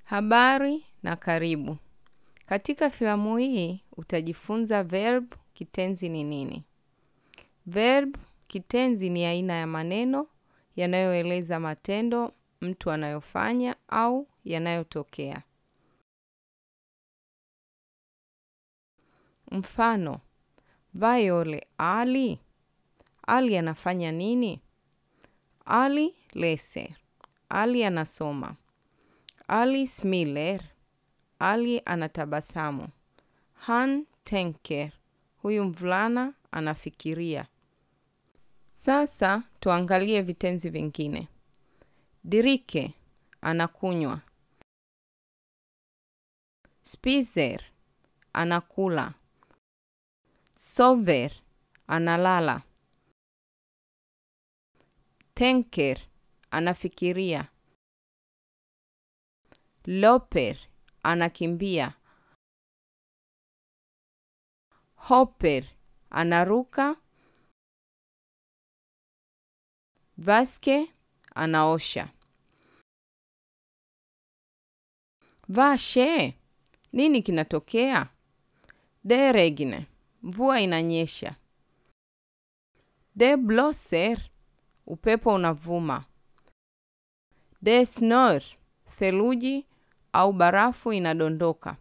Habari na karibu. Katika filamu hii utajifunza verb kitenzi ni nini. Verb kitenzi ni aina ya maneno yanayoeleza matendo mtu anayofanya au yanayotokea. Mfano, Vayole Ali. Ali anafanya nini? Ali leser. Ali anasoma. Ali smiler. Ali anatabasamu. Han tenker. Huyu mvulana anafikiria. Sasa tuangalie vitenzi vingine. Dirike anakunywa. Spiser anakula. Sover analala. Tenker anafikiria. Loper anakimbia. Hopper anaruka. Vaske anaosha. Vashe, nini kinatokea? De regne, mvua inanyesha. De blosser, upepo unavuma. De snor, theluji au barafu inadondoka.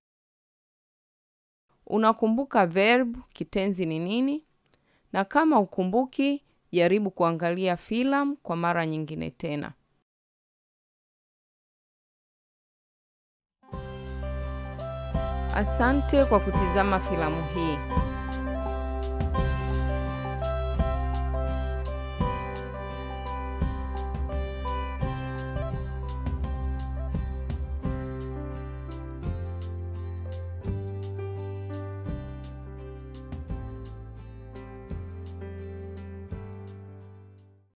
Unakumbuka verb kitenzi ni nini? Na kama ukumbuki, jaribu kuangalia filamu kwa mara nyingine tena. Asante kwa kutizama filamu hii.